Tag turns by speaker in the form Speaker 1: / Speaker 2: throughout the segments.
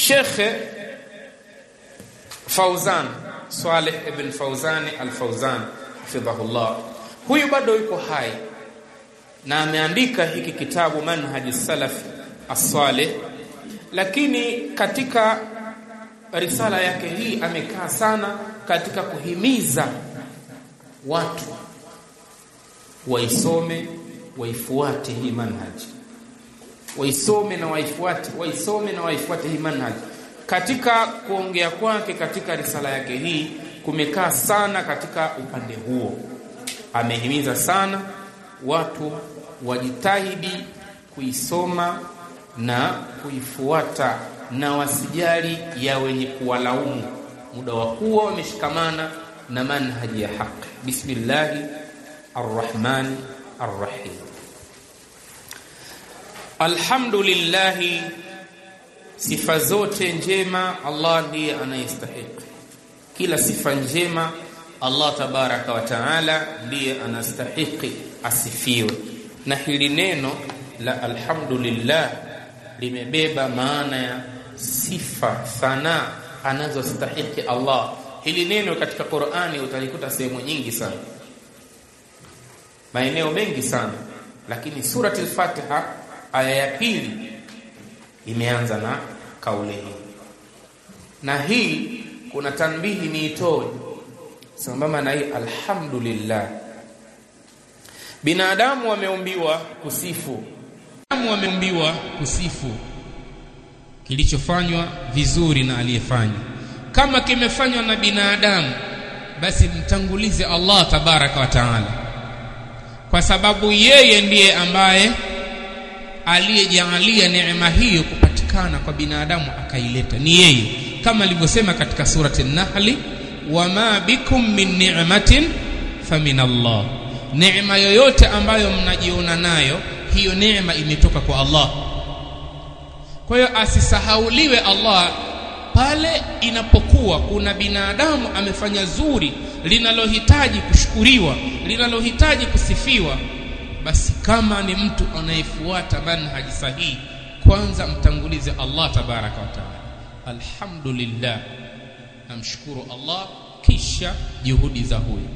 Speaker 1: Shekhe Fauzan Saleh ibn Fauzani al-Fauzan hafidhahullah, huyu bado yuko hai na ameandika hiki kitabu Manhaji Salaf as-Salih, lakini katika risala yake hii amekaa sana katika kuhimiza watu waisome waifuate hii manhaji waisome na waifuate waisome na waifuate hii manhaji katika kuongea kwake katika risala yake hii kumekaa sana katika upande huo amehimiza sana watu wajitahidi kuisoma na kuifuata na wasijali ya wenye kuwalaumu muda wa kuwa wameshikamana na manhaji ya haki bismillahi arrahmani arrahim alhamdulillahi sifa zote njema allah ndiye anayestahiki kila sifa njema allah tabaraka wa taala ndiye anastahiki asifiwe na hili neno la alhamdulillah limebeba maana ya sifa thana anazostahiki allah hili neno katika qurani utalikuta sehemu nyingi sana maeneo mengi sana lakini surati lfatiha aya ya pili imeanza na kauli hii na hii kuna tanbihi niitoe sambamba na hii alhamdulillah binadamu wameumbiwa kusifu binadamu wameumbiwa kusifu kilichofanywa vizuri na aliyefanya kama kimefanywa na binadamu basi mtangulize Allah tabaraka wa taala kwa sababu yeye ndiye ambaye aliyejaalia neema hiyo kupatikana kwa binadamu akaileta ni yeye kama alivyosema katika surati an-nahli wama bikum min ni'matin famin Allah neema yoyote ambayo mnajiona nayo hiyo neema imetoka kwa Allah kwa hiyo asisahauliwe Allah pale inapokuwa kuna binadamu amefanya zuri linalohitaji kushukuriwa linalohitaji kusifiwa basi kama ni mtu anayefuata manhaji sahihi kwanza mtangulize Allah tabaraka wa taala alhamdulillah namshukuru Allah kisha juhudi za huyo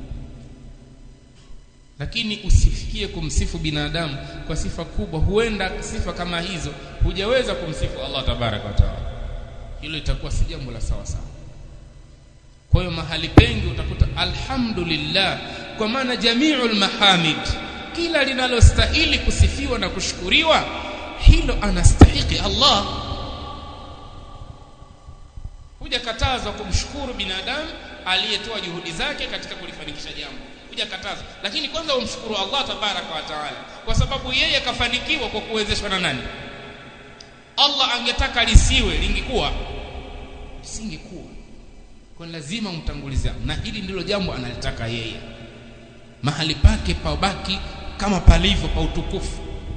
Speaker 1: lakini usifikie kumsifu binadamu kwa sifa kubwa huenda sifa kama hizo hujaweza kumsifu Allah tabaraka wa taala hilo itakuwa si jambo la sawa sawa kwa hiyo mahali pengi utakuta alhamdulillah kwa maana jamiul mahamid kila linalostahili kusifiwa na kushukuriwa hilo anastahiki Allah hujakatazwa kumshukuru binadamu aliyetoa juhudi zake katika kulifanikisha jambo hujakatazwa lakini kwanza umshukuru Allah tabaraka wa taala kwa sababu yeye kafanikiwa kwa kuwezeshwa na nani Allah angetaka lisiwe lingekuwa singekuwa kwa lazima umtangulize na hili ndilo jambo analitaka yeye mahali pake pabaki kama palivyo pa utukufu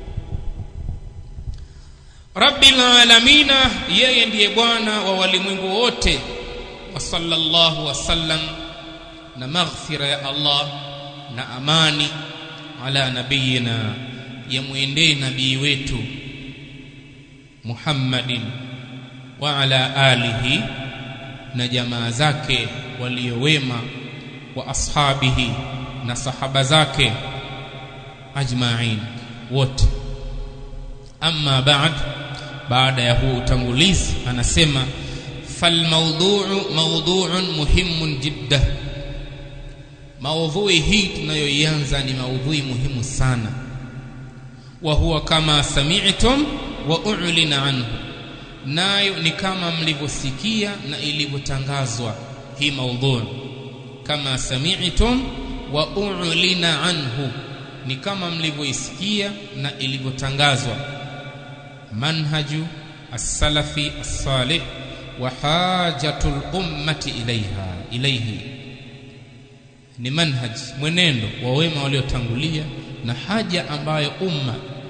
Speaker 1: rabbil alamina yeye ndiye bwana wa walimwengu wote wa sallallahu wasallam na maghfira ya Allah na amani ala nabiyina yamwendee nabii wetu Muhammadin wa ala alihi na jamaa zake waliowema wa ashabihi na sahaba zake ajma'in wote amma ba'd baada ya huu utangulizi anasema falmawdu'u mawdu'un muhimun jidda maudhui hii tunayoianza ni maudhui muhimu sana wa huwa kama sami'tum wa u'lina anhu nayo ni kama mlivyosikia na ilivyotangazwa hii maudhui kama sami'tum wa u'lina anhu ni kama mlivyoisikia na ilivyotangazwa manhaju as-salafi as-salih wa hajatul ummati ilaiha ilaihi ni manhaj mwenendo wa wema waliotangulia na haja ambayo umma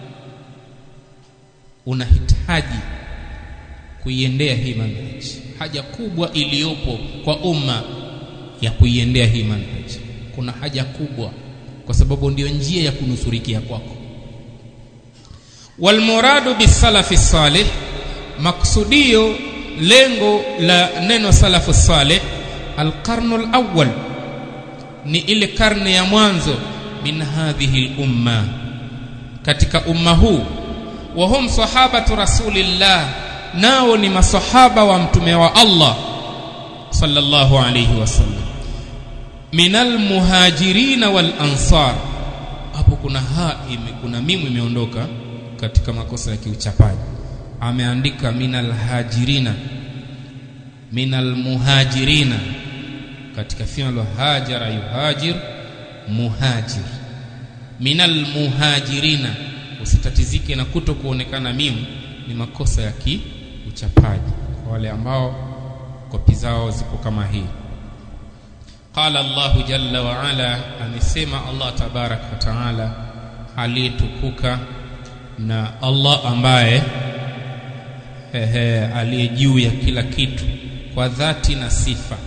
Speaker 1: unahitaji kuiendea hii manhaj haja kubwa iliyopo kwa umma ya kuiendea hii manhaj kuna haja kubwa kwa sababu ndio njia ya kunusurikia kwako walmuradu bisalafi salih maksudio lengo la neno salafu saleh alqarnu alawwal ni ile karne ya mwanzo min hadhihi lumma katika umma huu wa hum sahabatu rasulillah nao ni masahaba wa mtume wa Allah sallallahu alayhi wasallam minal muhajirin wal ansar hapo kuna ha ime, kuna mimu imeondoka katika makosa ya kiuchapaji ameandika minal hajirina minal muhajirina katika fi'lu hajara yuhajir muhajir minal muhajirina usitatizike na kuto kuonekana mimu ni makosa ya kiuchapaji kwa wale ambao kopi zao zipo kama hii qala Allahu jalla wa ala amesema Allah tabarak wa taala aliyetukuka na Allah ambaye ehe aliye juu ya kila kitu kwa dhati na sifa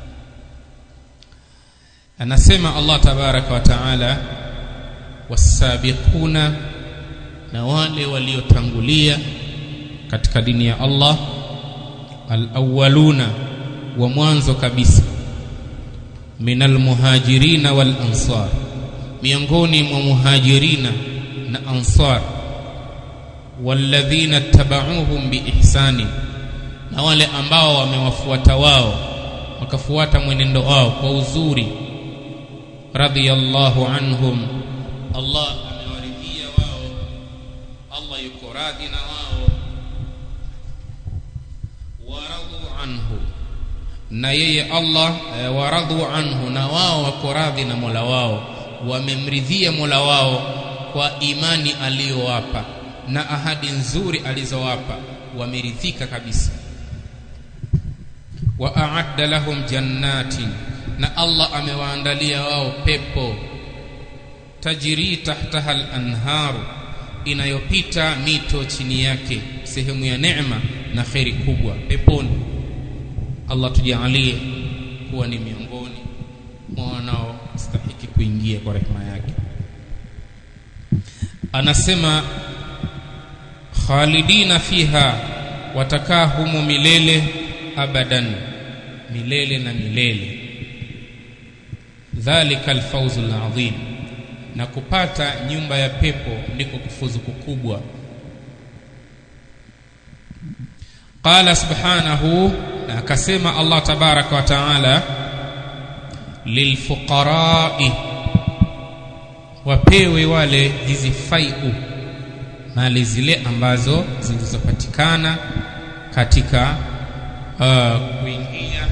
Speaker 1: anasema Allah tabaraka wa taala wasabiquna na wale waliotangulia katika dini ya Allah alawwaluna wa mwanzo kabisa minal muhajirina wal ansar miongoni mwa muhajirina na ansar walladhina tabauhum biihsani na wale ambao wamewafuata wao wakafuata mwenendo wao kwa uzuri radhiyallahu anhum Allah amewaridhia wao Allah yuko radhi na wao waradu anhu na yeye Allah e, waradu anhu na wao wako radhi na Mola wao wamemridhia Mola wao kwa imani aliyowapa na ahadi nzuri alizowapa wameridhika kabisa wa a'adda lahum jannatin na Allah amewaandalia wao pepo tajiri tahtaha al-anharu inayopita mito chini yake sehemu ya neema na kheri kubwa peponi Allah tujalie kuwa ni miongoni mwa wanaostahiki kuingia kwa rehema yake anasema khalidina fiha watakaa humo milele abadan milele na milele dhalika alfawzu alazim na kupata nyumba ya pepo ndiko kufuzu kukubwa qala subhanahu na akasema Allah tabaraka wa taala lilfuqarai wapewe wale hizi faiu mali zile ambazo zilizopatikana katika uh, kuingia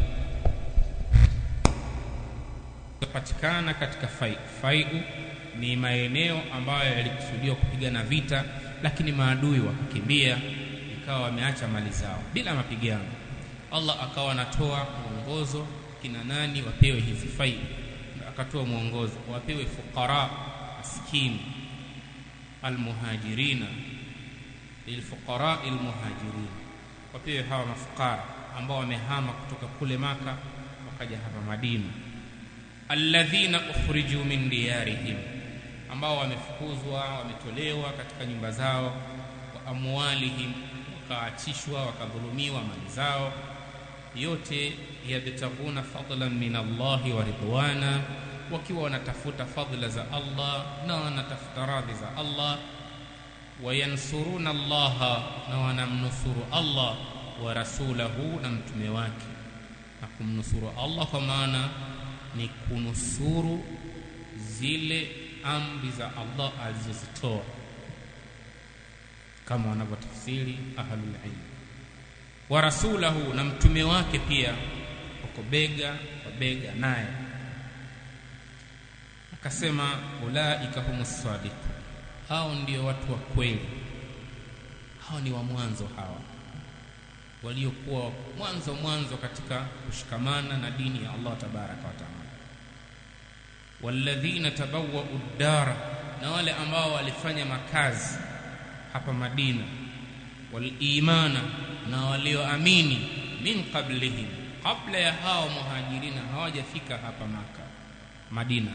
Speaker 1: patikana katika fai faiu ni maeneo ambayo yalikusudiwa kupigana vita lakini maadui wakakimbia ikawa wameacha mali zao bila mapigano Allah akawa anatoa mwongozo kina nani wapewe hizi faiu akatoa mwongozo wapewe fuqara maskini almuhajirina lilfuqara almuhajirin wapewe hawa mafukara ambao wamehama kutoka kule maka wakaja hapa Madina alladhina ukhriju min diyarihim ambao wamefukuzwa wametolewa katika nyumba zao wa amwalihim wakaachishwa wakadhulumiwa mali zao yote yabtaguna fadlan min Allahi wa ridwana wakiwa wanatafuta fadhila za Allah na wanatafuta radhi za Allah wayansuruna Allah na wanamnusuru Allah wa rasulahu na mtume wake na kumnusuru Allah kwa maana ni kunusuru zile amri za Allah alizozitoa kama wanavyotafsiri ahlul ilm wa rasulahu na mtume wake pia wako bega kwa bega naye akasema ulaika humus sadiqun hao ndio watu wa kweli hao ni wa mwanzo hawa waliokuwa mwanzo mwanzo katika kushikamana na dini ya Allah tabaraka wa taala walladhina tabawwa'u ad-dara na wale ambao walifanya makazi hapa Madina walimana na walioamini min qablihim kabla ya hao muhajirina hawajafika hapa maka Madina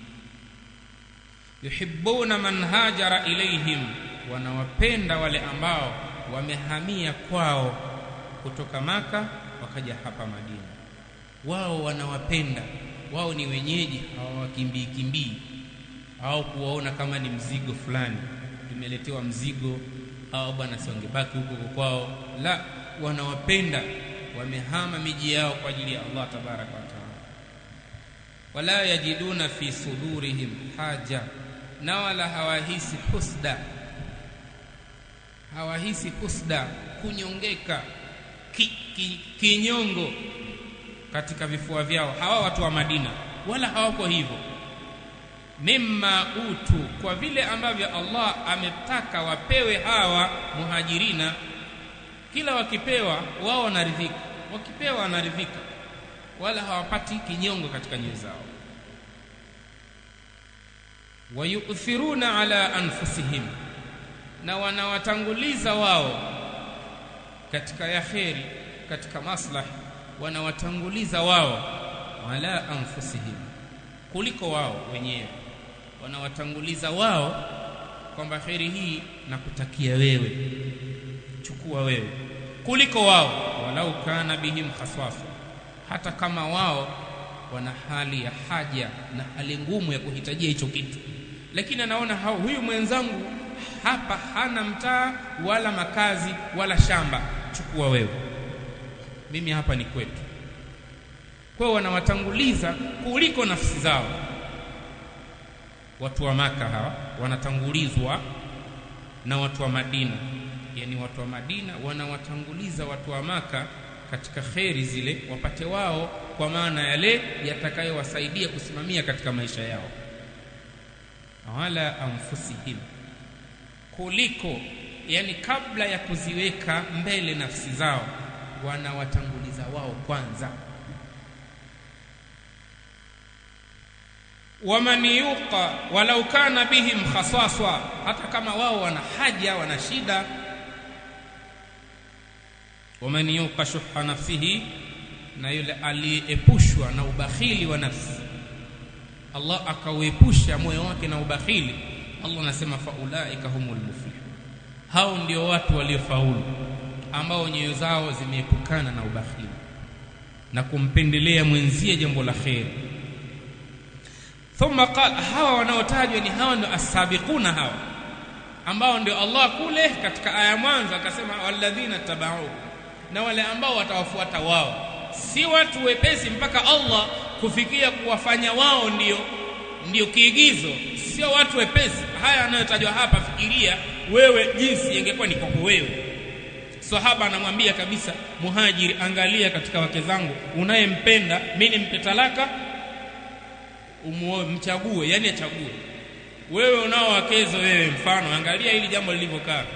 Speaker 1: yuhibbuna man hajara ilaihim wanawapenda wale ambao wamehamia kwao kutoka maka wakaja hapa madina wao wanawapenda wao ni wenyeji hawawakimbii kimbii au kuwaona kama ni mzigo fulani tumeletewa mzigo au bwana siwangebaki huko kwao la wanawapenda wamehama miji yao kwa ajili ya Allah tabaraka wa taala wala yajiduna fi sudurihim haja na wala hawahisi husda hawahisi husda kunyongeka ki, ki, kinyongo katika vifua vyao hawa watu wa Madina wala hawako hivyo mimma utu kwa vile ambavyo Allah ametaka wapewe hawa muhajirina kila wakipewa wao wanaridhika wakipewa wanaridhika wala hawapati kinyongo katika nyoyo zao wayuthiruna ala anfusihim na wanawatanguliza wao katika ya kheri katika maslahi wanawatanguliza wao ala anfusihim kuliko wao wenyewe wanawatanguliza wao kwamba kheri hii nakutakia wewe chukua wewe kuliko wao walau kana bihim khaswasa hata kama wao wana hali ya haja na hali ngumu ya kuhitajia hicho kitu lakini anaona hao huyu mwenzangu hapa hana mtaa wala makazi wala shamba chukua wewe mimi hapa ni kwetu kwa wanawatanguliza kuliko nafsi zao watu wa maka hawa wanatangulizwa na watu wa Madina yani watu wa Madina wanawatanguliza watu wa maka katika kheri zile wapate wao kwa maana yale yatakayowasaidia kusimamia katika maisha yao wala anfusihim kuliko yani kabla ya kuziweka mbele nafsi zao wanawatanguliza wao kwanza waman yuqa walau kana bihim khasaswa hata kama wao wana haja wana shida waman yuqa shuha nafsihi na yule aliyeepushwa na ubakhili wa nafsi Allah akauepusha moyo wake na ubakhili Allah anasema faulaika humul muflihun hao ndio watu waliofaulu ambao nyoyo zao zimeepukana na ubakhili na kumpendelea mwenzie jambo la kheri thumma qala hawa wanaotajwa ni hawa ndio asabiquna hawa ambao ndio Allah kule katika aya mwanzo akasema walladhina tabau na wale ambao watawafuata wao si watu wepesi mpaka Allah kufikia kuwafanya wao ndio ndio kiigizo sio watu wepesi haya yanayotajwa hapa fikiria wewe jinsi ingekuwa ni kwako wewe sahaba anamwambia kabisa muhajiri angalia katika wake zangu unayempenda mimi nimpe talaka umuoe mchague yani achague wewe unao wakezo wewe mfano angalia hili jambo lilivyokaa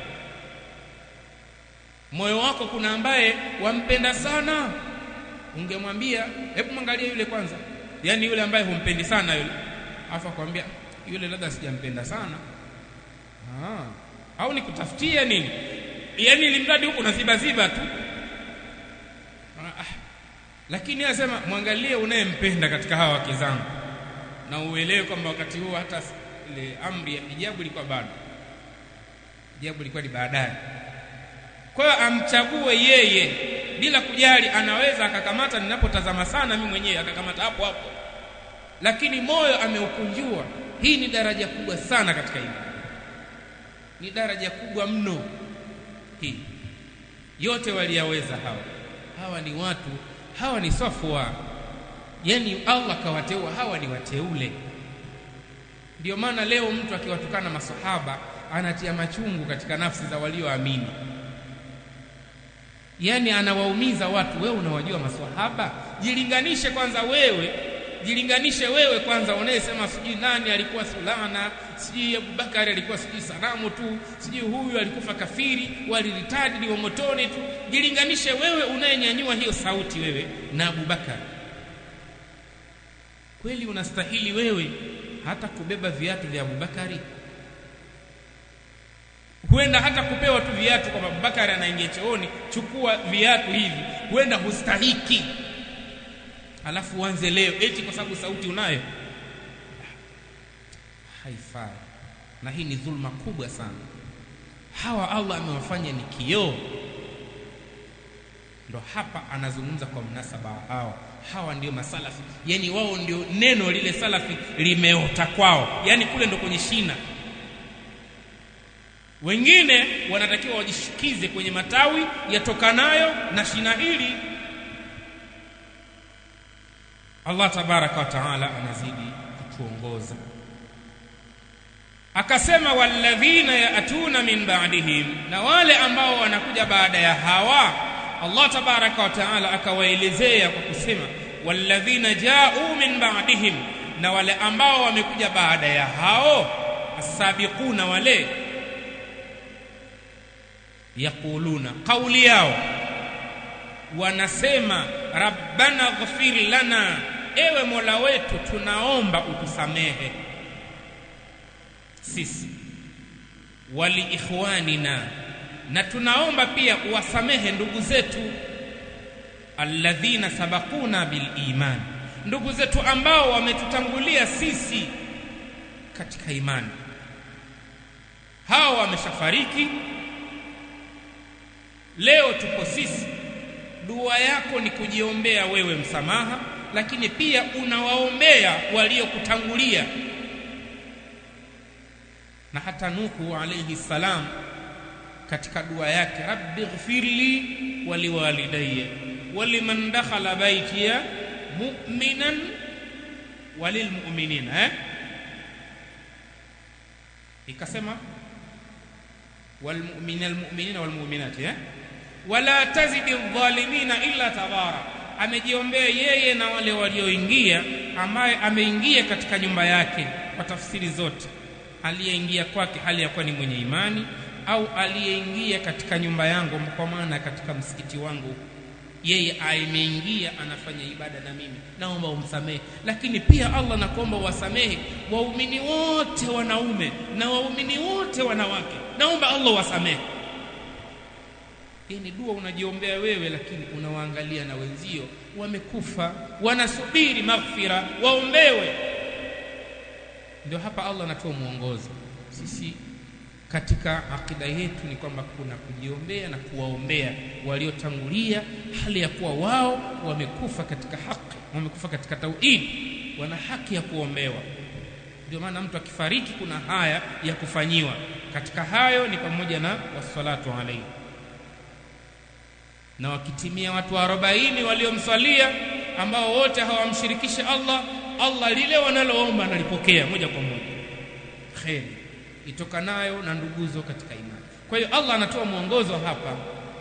Speaker 1: moyo wako kuna ambaye wampenda sana ungemwambia hebu mwangalie yule kwanza yani yule ambaye humpendi sana yule afa kwambia yule labda sijampenda sana ah au nikutafutia nini yani ilimradi huko naziba ziba tu ah, lakini anasema mwangalie unayempenda katika hawa wake zangu na uelewe kwamba wakati huo hata ile amri ya hijabu ilikuwa bado hijabu ilikuwa ni baadaye kwa hiyo amchague yeye bila kujali anaweza akakamata ninapotazama sana mimi mwenyewe akakamata hapo hapo lakini moyo ameukunjua hii ni daraja kubwa sana katika hili ni daraja kubwa mno hii yote waliyaweza hawa hawa ni watu hawa ni safwa yani Allah kawateua hawa ni wateule ndio maana leo mtu akiwatukana masahaba anatia machungu katika nafsi za walioamini yani anawaumiza watu wewe unawajua maswahaba jilinganishe kwanza wewe jilinganishe wewe kwanza unayesema sijui nani alikuwa sulana sijui Abubakari alikuwa sijui sanamu tu sijui huyu alikufa kafiri waliritadi ni wa motoni tu jilinganishe wewe unayenyanyua hiyo sauti wewe na Abubakari kweli unastahili wewe hata kubeba viatu vya Abubakari huenda hata kupewa tu viatu kwa Abubakari anaingia chooni chukua viatu hivi huenda hustahiki alafu uanze leo eti kwa sababu sauti unayo haifai na hii ni dhulma kubwa sana hawa Allah amewafanya ni kioo ndo hapa anazungumza kwa mnasaba wa hawa hawa ndio masalafi yani wao ndio neno lile salafi limeota kwao yani kule ndo kwenye shina wengine wanatakiwa wajishikize kwenye matawi yatokanayo na shina hili Allah tabaraka wa taala anazidi kutuongoza akasema walladhina yaatuna min ba'dihim na wale ambao wanakuja baada ya hawa Allah tabaraka wa taala akawaelezea kwa kusema walladhina ja'u min ba'dihim na wale ambao wamekuja baada ya hao asabiquna wale yaquluna kauli yao wanasema rabbana ghfir lana ewe mola wetu tunaomba utusamehe sisi wali ikhwanina na tunaomba pia uwasamehe ndugu zetu alladhina sabakuna bil iman ndugu zetu ambao wametutangulia sisi katika imani hao wameshafariki leo tuko sisi dua yako ni kujiombea wewe msamaha lakini pia unawaombea waliokutangulia na hata Nuhu alayhi salam katika dua yake rabbi ighfirli waliwalidayya waliman dakhala baytiya mu'minan walilmu'minina eh ikasema walmu'minina almu'minina walmu'minati eh wala tazidi adh-dhalimina illa tabara amejiombea yeye na wale walioingia ambaye ameingia katika nyumba yake kwa tafsiri zote aliyeingia kwake hali ya kuwa ni mwenye imani au aliyeingia katika nyumba yangu kwa maana katika msikiti wangu yeye ameingia anafanya ibada na mimi naomba umsamehe lakini pia Allah nakuomba wasamehe waumini wote wanaume na waumini wote wanawake naomba Allah wasamehe hii ni dua unajiombea wewe lakini unawaangalia na wenzio wamekufa wanasubiri maghfira waombewe ndio hapa Allah anatoa mwongozo sisi katika akida yetu ni kwamba kuna kujiombea na kuwaombea waliotangulia hali ya kuwa wao wamekufa katika haki wamekufa katika tauhid wana haki ya kuombewa ndio maana mtu akifariki kuna haya ya kufanyiwa katika hayo ni pamoja na wassalatu alayhi na wakitimia watu 40 waliomswalia ambao wote hawamshirikishi Allah Allah lile wanaloomba analipokea moja kwa moja kheri itokanayo na nduguzo katika imani kwa hiyo Allah anatoa mwongozo hapa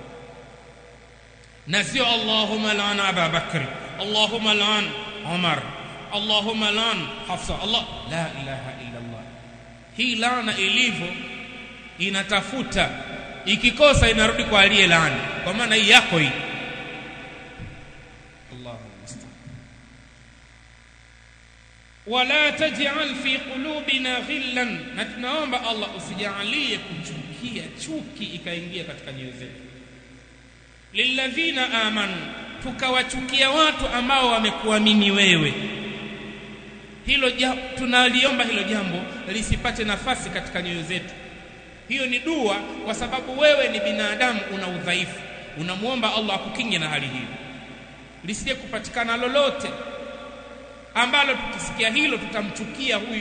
Speaker 1: na sio Allahumma lan Aba Bakri Allahumma lan Umar Allahumma lan Hafsa Allah la ilaha illa Allah hii laana ilivyo inatafuta ikikosa inarudi kwa aliye laani kwa maana hii yako hii Allahu musta'an wala taj'al fi qulubina ghillan na tunaomba Allah usijalie kuchukia chuki ikaingia katika nyoyo zetu lilladhina amanu tukawachukia watu ambao wamekuamini wewe hilo jambo tunaliomba hilo jambo lisipate nafasi katika nyoyo zetu hiyo ni dua kwa sababu wewe ni binadamu una udhaifu unamwomba Allah akukinge na hali hiyo lisije kupatikana lolote ambalo tukisikia hilo tutamchukia huyu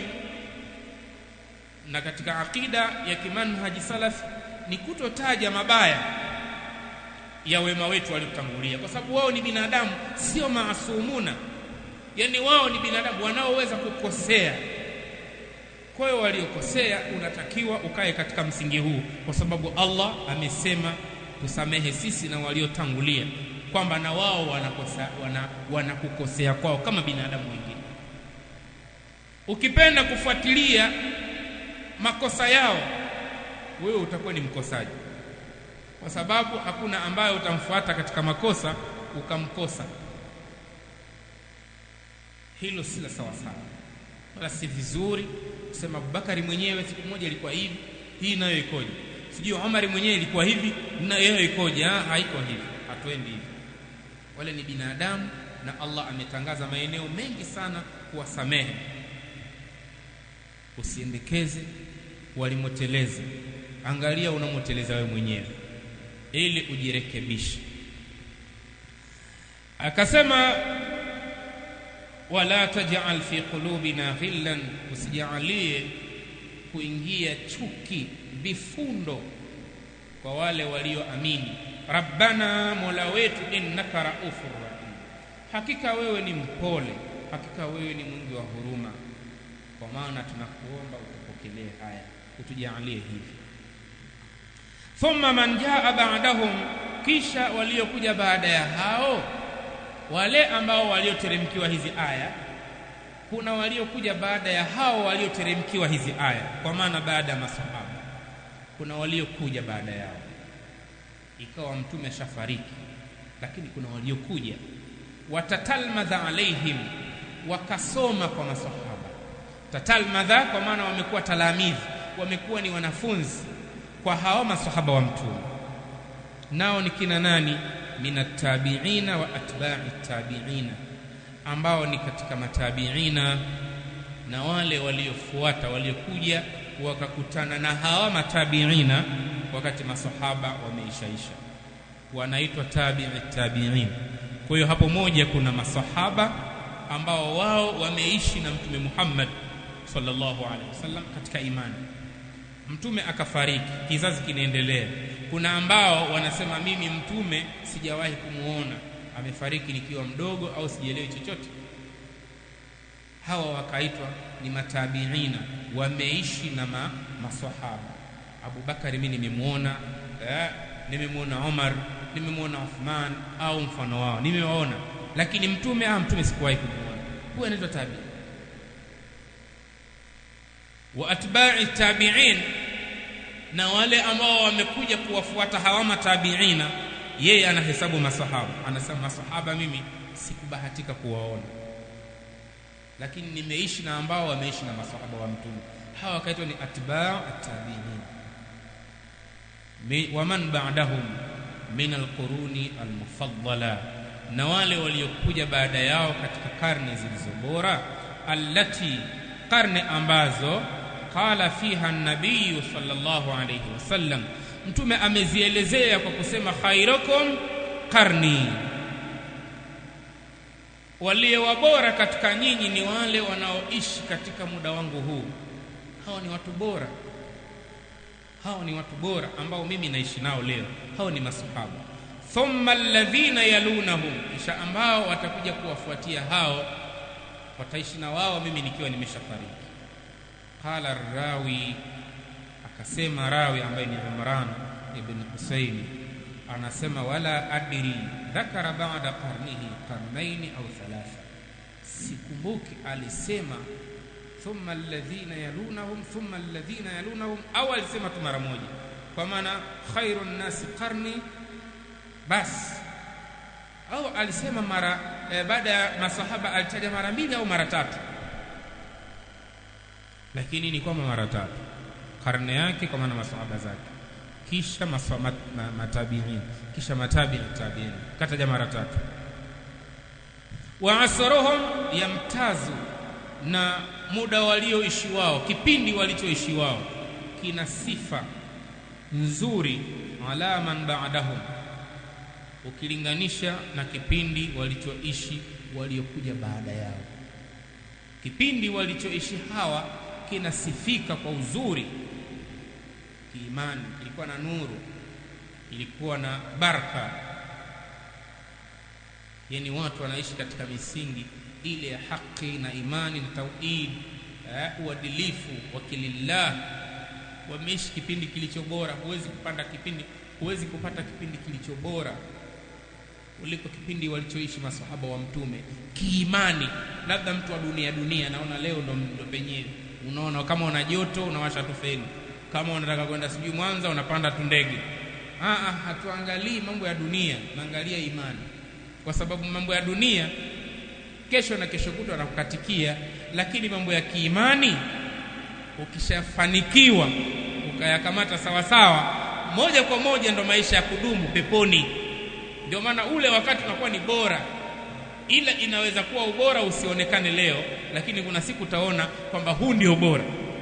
Speaker 1: na katika akida ya kimanhaji salafi ni kutotaja mabaya ya wema wetu waliotangulia kwa sababu wao ni binadamu sio maasumuna yani wao ni binadamu wanaoweza kukosea kwa hiyo waliokosea unatakiwa ukae katika msingi huu kwa sababu Allah amesema tusamehe sisi na waliotangulia kwamba na wao wanakosa wana, wanakukosea kwao kama binadamu wengine ukipenda kufuatilia makosa yao wewe utakuwa ni mkosaji kwa sababu hakuna ambaye utamfuata katika makosa ukamkosa hilo si la sawa sawa wala si vizuri kusema Abubakari mwenyewe siku moja ilikuwa hivi hii nayo ikoje sijui Omar mwenyewe ilikuwa hivi nayo ikoje ah haiko hivi hatuendi hivi wale ni binadamu na Allah ametangaza maeneo mengi sana kuwasamehe usiendekeze walimoteleza angalia unamoteleza wewe mwenyewe ili ujirekebishe akasema wala taj'al fi qulubina ghillan usijalie kuingia chuki vifundo kwa wale walioamini rabbana mola wetu innaka raufur rahim hakika wewe ni mpole hakika wewe ni mwingi wa huruma kwa maana tunakuomba utupokelee haya utujalie hivi thumma man jaa ba'dahum kisha waliokuja baada ya hao wale ambao walioteremkiwa hizi aya kuna waliokuja baada ya hao walioteremkiwa hizi aya kwa maana baada ya masahaba kuna waliokuja baada yao ikawa mtume shafariki lakini kuna waliokuja watatalmadha alaihim wakasoma kwa masahaba tatalmadha kwa maana wamekuwa talamidhi wamekuwa ni wanafunzi kwa hao masahaba wa mtume nao ni kina nani minatabiina wa atba'i tabiina ambao ni katika matabiina na wale waliofuata waliokuja wakakutana na hawa matabiina wakati masahaba wameishaisha wanaitwa tabi'i tabiin kwa hiyo hapo moja kuna masahaba ambao wao wameishi na mtume Muhammad sallallahu alaihi wasallam katika imani mtume akafariki kizazi kinaendelea kuna ambao wanasema mimi mtume sijawahi kumuona amefariki nikiwa mdogo au sijielewi chochote hawa wakaitwa ni matabiina wameishi na ma, maswahaba Abu Bakari mimi nimemuona eh, nimemuona Umar nimemuona Uthman au mfano wao nimewaona lakini mtume ah mtume sikuwahi kumuona huyo anaitwa tabi wa atba'i tabi'in na wale ambao wamekuja kuwafuata hawa matabiina yeye anahesabu masahaba anasema masahaba mimi sikubahatika kuwaona lakini nimeishi na ambao wameishi na masahaba wa mtume hawa wakaitwa ni atba'u at-tabi'in wa man ba'dahum min al-quruni al-mufaddala na wale waliokuja baada yao katika karne zilizo bora allati karne ambazo qala fiha an-nabiy sallallahu alayhi wasallam mtume amezielezea kwa kusema khairukum qarni walio wabora katika nyinyi ni wale wanaoishi katika muda wangu huu hao ni watu bora hao ni watu bora ambao mimi naishi nao leo hao ni masahaba thumma alladhina yalunahum kisha ambao watakuja kuwafuatia hao wataishi na wao mimi nikiwa nimeshafariki qala rawi akasema rawi ambaye ni Imran ibn Husayn anasema wala adri dhakara ba'da qarnihi qarnaini au thalatha sikumbuki alisema thumma alladhina yalunahum thumma alladhina yalunahum au alisema tu mara moja kwa maana khairun nasi qarni bas au alisema mara e, baada ya masahaba alitaja mara mbili au mara tatu lakini ni kwamba mara tatu karne yake kwa maana masahaba zake kisha masama, ma, matabiin kisha matabii tabiin kataja mara tatu wa asruhum yamtazu na muda walioishi wao kipindi walichoishi wao kina sifa nzuri ala man ba'dahum ukilinganisha na kipindi walichoishi waliokuja baada yao kipindi walichoishi hawa kinasifika kwa uzuri kiimani kilikuwa na nuru ilikuwa na baraka yani watu wanaishi katika misingi ile ya haki na imani na tauhid eh, uadilifu wakilillah wameishi kipindi kilicho bora huwezi kupanda kipindi huwezi kupata kipindi kilicho bora kuliko kipindi walichoishi masahaba wa mtume kiimani labda mtu wa dunia dunia naona leo ndo, ndo penyewe unaona kama una joto unawasha tu feni kama unataka kwenda sijui Mwanza unapanda tu ndege ah hatuangalii mambo ya dunia naangalia imani kwa sababu mambo ya dunia kesho na kesho kutwa anakukatikia lakini mambo ya kiimani ukishafanikiwa ukayakamata sawa sawa moja kwa moja ndo maisha ya kudumu peponi ndio maana ule wakati unakuwa ni bora ila inaweza kuwa ubora usionekane leo lakini kuna siku utaona kwamba huu ndio bora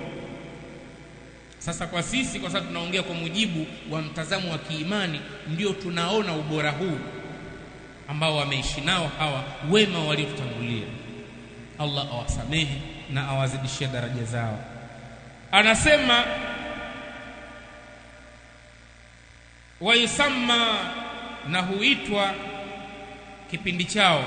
Speaker 1: sasa kwa sisi kwa sababu tunaongea kwa mujibu wa mtazamo wa kiimani ndio tunaona ubora huu ambao wameishi nao hawa wema waliotutangulia Allah awasamehe na awazidishie daraja zao anasema waisamma na huitwa kipindi chao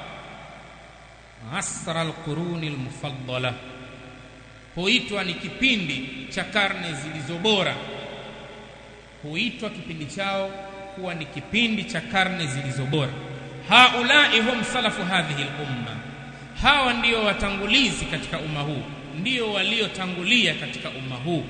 Speaker 1: asra alquruni almufaddala huitwa ni kipindi cha karne zilizo bora huitwa kipindi chao kuwa ni kipindi cha karne zilizo bora haulai hum salafu hadhihi lumma hawa ndio watangulizi katika umma huu ndio waliotangulia katika umma huu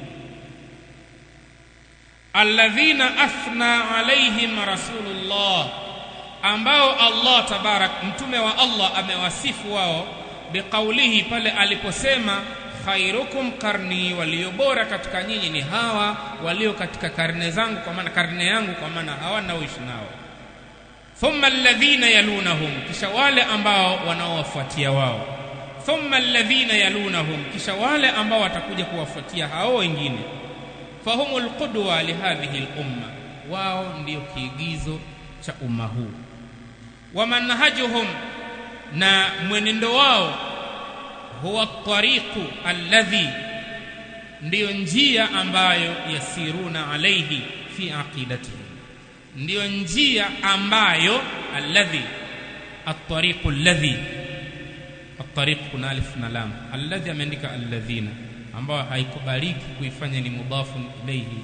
Speaker 1: alladhina athna alaihim rasulullah ambao Allah tabarak mtume wa Allah amewasifu wao biqaulihi pale aliposema khairukum karni walio bora katika nyinyi ni hawa walio katika karne zangu kwa maana karne yangu kwa maana hawa naoishi nao thumma alladhina yalunahum kisha wale ambao wanaowafuatia wao thumma alladhina yalunahum kisha wale ambao watakuja kuwafuatia hao wengine fahumul qudwa lihadhihi lumma wao ndio kiigizo cha umma huu wa manhajuhum na mwenendo wao huwa tariqu alladhi ndiyo njia ambayo yasiruna alaihi fi aqidatihi ndiyo njia ambayo alladhi at-tariqu alladhi at-tariq kuna alif na lam alladhi ameandika alladhina ambayo haikubaliki kuifanya ni mudafun ilayhi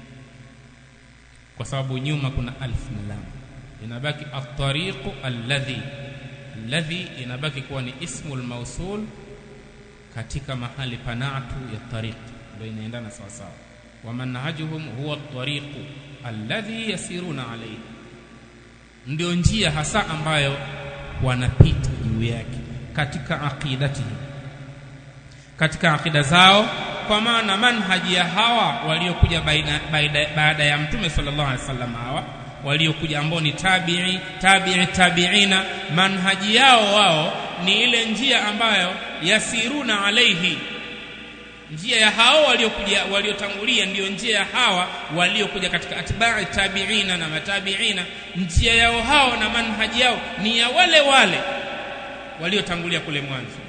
Speaker 1: kwa sababu nyuma kuna alif na lam inabaki at-tariqu alladhi alladhi inabaki kuwa ni ismul mausul katika mahali panatu ya tariq ndio inaendana sawa sawa wa manhajuhum huwa at-tariqu alladhi yasiruna alayhi ndio njia hasa ambayo wanapita juu yake katika aqidatihi katika akida zao kwa maana manhaji ya hawa waliokuja baada ya mtume sallallahu alaihi wasallam hawa waliokuja ambao ni tabi'i tabi'i tabi'ina manhaji yao wao ni ile njia ambayo yasiruna alaihi njia ya hao waliokuja waliotangulia ndiyo njia ya hawa waliokuja katika atba'i tabi'ina na matabi'ina njia yao hao na manhaji yao ni ya wale wale waliotangulia kule mwanzo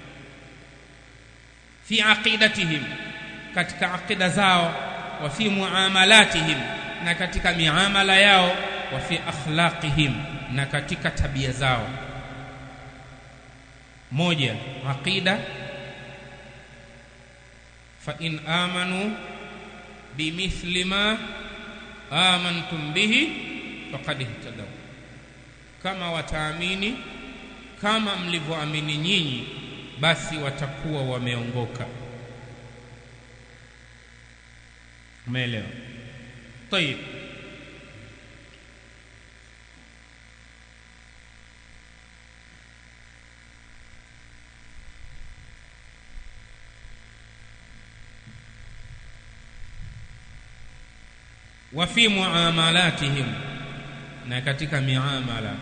Speaker 1: fi aqidatihim katika aqida zao wa fi muamalatihim na katika miamala yao wa fi akhlaqihim na katika tabia zao moja aqida fa in amanu bimithli ma amantum bihi faqad ihtadaw kama wataamini kama mlivyoamini nyinyi basi watakuwa wameongoka umeelewa طيب wa fi muamalatihim na katika miamala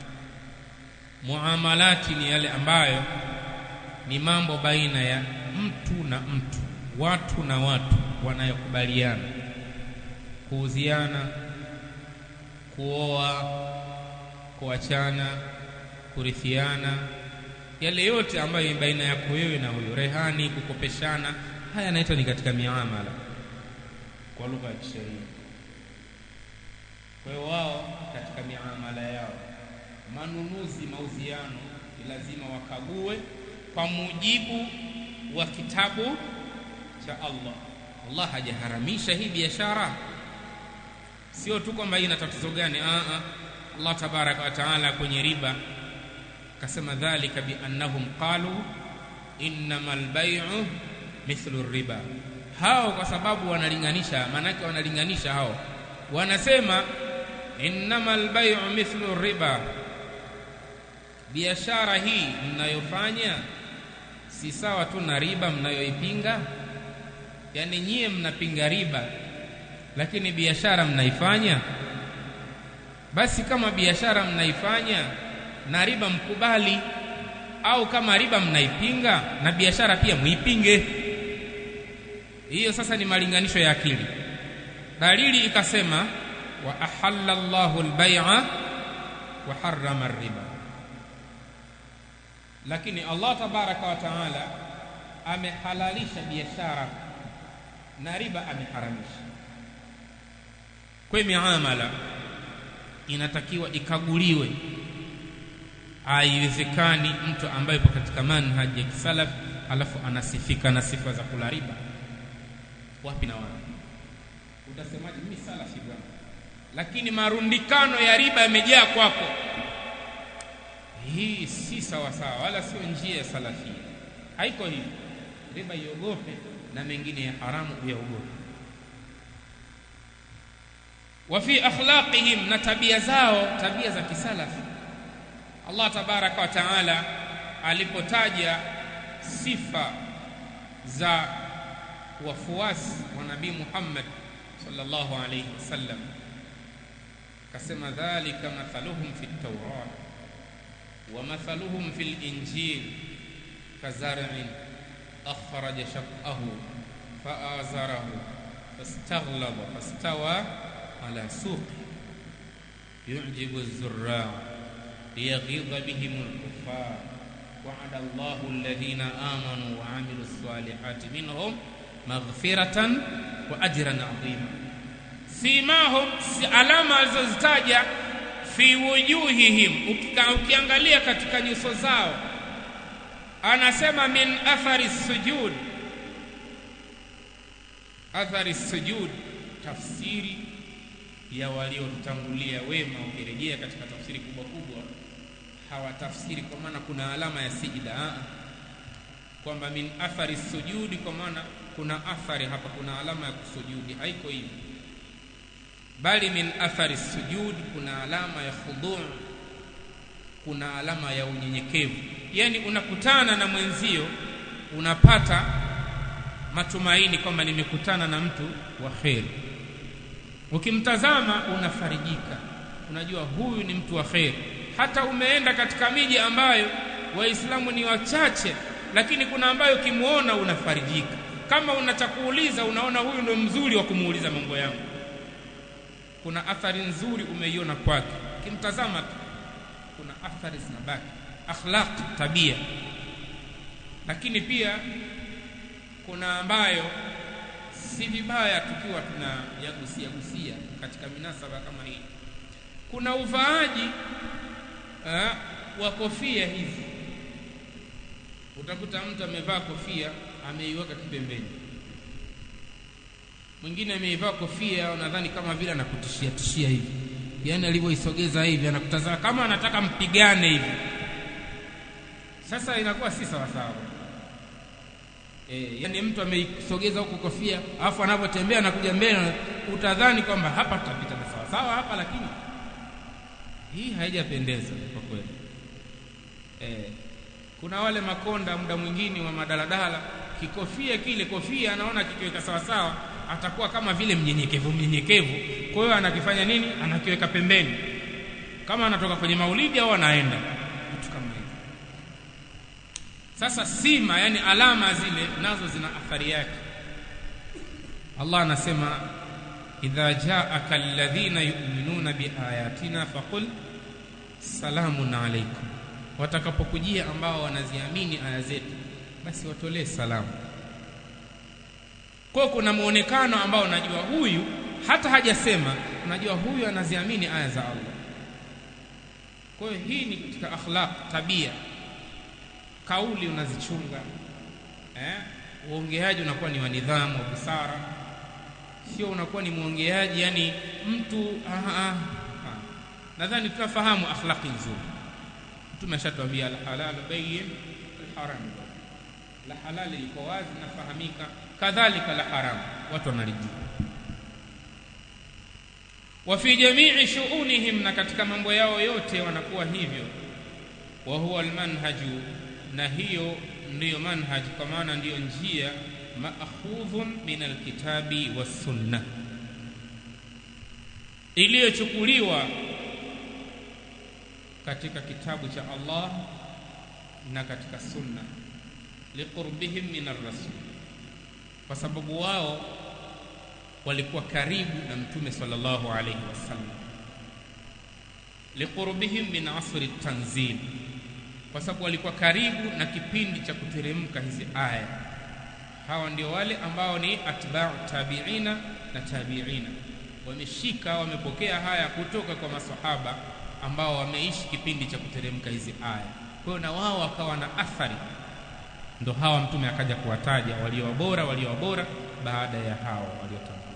Speaker 1: muamalati ni yale ambayo ni mambo baina ya mtu na mtu watu na watu wanayokubaliana kuuziana kuoa kuachana kurithiana yale yote ambayo ni baina yako wewe na huyo rehani kukopeshana haya yanaitwa ni katika miamala kwa lugha ya kisheria kwa hiyo wao katika miamala yao manunuzi mauziano ni lazima wakague kwa mujibu wa kitabu cha Allah Allah hajaharamisha hii biashara sio tu kwamba hii ina tatizo gani a a Allah tabaraka wa taala kwenye riba akasema dhalika biannahum qalu innamal bay'u mithlu riba hao kwa sababu wanalinganisha maanake wanalinganisha hao wanasema innamal bay'u mithlu riba biashara hii mnayofanya si sawa tu na riba mnayoipinga yani nyie mnapinga riba lakini biashara mnaifanya basi kama biashara mnaifanya na riba mkubali au kama riba mnaipinga na biashara pia muipinge hiyo sasa ni malinganisho ya akili dalili ikasema wa ahalla Allahu al-bai'a wa harrama riba lakini Allah tabaraka wa taala amehalalisha biashara na riba ameharamisha kwa miamala inatakiwa ikaguliwe haiwezekani mtu ambaye yupo katika manhaji ya kisalaf alafu anasifika na sifa za kula riba wapi na wapi utasemaje mimi salafi bwana lakini marundikano ya riba yamejaa kwako hii si sawa sawa wala sio njia ya salafia haiko hivi riba iogope na mengine ya haramu uyaogope wa fi akhlaqihim na tabia zao tabia za kisalafi Allah tabaraka wa taala alipotaja sifa za wafuasi wa nabii Muhammad sallallahu alayhi wasallam akasema dhalika mathaluhum fi at-taurat wa mathaluhum fi al-injil kazar'in akhraja shaqahu fa'azarahu fastaghlaba fastawa ala suqi yu'jibu az-zurra' liyaghidha bihim al-kuffar وعد الله الذين آمنوا وعملوا الصالحات منهم مغفرة وأجرا عظيما سيماهم alama alizozitaja fi wujuhihim ukiangalia katika nyuso zao anasema min athari sujud athari sujud tafsiri ya waliotangulia wema ukirejea katika tafsiri kubwa kubwa hawatafsiri kwa maana kuna alama ya sijida kwamba min athari sujudi kwa maana kuna athari hapa kuna alama ya kusujudi haiko hivi bali min athari sujudi kuna alama ya khudhu kuna alama ya unyenyekevu yani unakutana na mwenzio unapata matumaini kwamba nimekutana na mtu wa kheri ukimtazama unafarijika unajua huyu ni mtu wa kheri hata umeenda katika miji ambayo waislamu ni wachache lakini kuna ambayo ukimwona unafarijika kama una cha kuuliza unaona huyu ndo mzuri wa kumuuliza mambo yangu kuna athari nzuri umeiona kwake ukimtazama tu kuna athari zinabaki akhlaq tabia lakini pia kuna ambayo si vibaya tukiwa tuna yagusia gusia katika minasaba kama hii kuna uvaaji uh, wa kofia hizi utakuta mtu amevaa kofia ameiweka kipembeni mwingine ameivaa kofia unadhani kama vile anakutishia tishia hivi yaani alivyoisogeza hivi anakutazama kama anataka mpigane hivi sasa inakuwa si sawa sawa e, yani mtu ameisogeza huko kofia alafu anapotembea anakuja mbele utadhani kwamba hapa tutapita na sawa sawa hapa lakini hii haijapendeza kwa kweli e, kuna wale makonda muda mwingine wa madaladala kikofia kile kofia anaona kikiweka sawa sawa atakuwa kama vile mnyenyekevu mnyenyekevu kwa hiyo anakifanya nini anakiweka pembeni kama anatoka kwenye maulidi au anaenda vitu kama hivyo sasa sima yani alama zile nazo zina athari yake Allah anasema idha jaaka alladhina yu'minuna biayatina faqul salamun alaykum watakapokujia ambao wanaziamini aya zetu basi watolee salamu kwa kuna muonekano ambao unajua huyu hata hajasema unajua huyu anaziamini aya za Allah kwa hiyo hii ni katika akhlaq tabia kauli unazichunga eh uongeaji unakuwa ni wa nidhamu wa busara sio unakuwa ni muongeaji yani mtu nadhani tunafahamu akhlaqi nzuri mtume ashatuambia alhalal bayyin alharam la halali liko wazi nafahamika kadhalika la haram watu wanalijua wa fi jamii shu'unihim na katika mambo yao yote wanakuwa hivyo wa huwa almanhaju na hiyo ndiyo manhaj kwa maana ndiyo njia maakhudhun min alkitabi wassunna iliyochukuliwa katika kitabu cha Allah na katika sunna liqurbihim min arrasul kwa sababu wao walikuwa karibu na mtume sallallahu alayhi wasallam liqurbihim min asri tanzil kwa sababu walikuwa karibu na kipindi cha kuteremka hizi aya hawa ndio wale ambao ni atba'u tabi'ina na tabi'ina wameshika wamepokea haya kutoka kwa masahaba ambao wameishi kipindi cha kuteremka hizi aya kwa hiyo na wao wakawa na athari ndo hawa mtume akaja kuwataja walio bora walio bora baada ya hao waliotangulia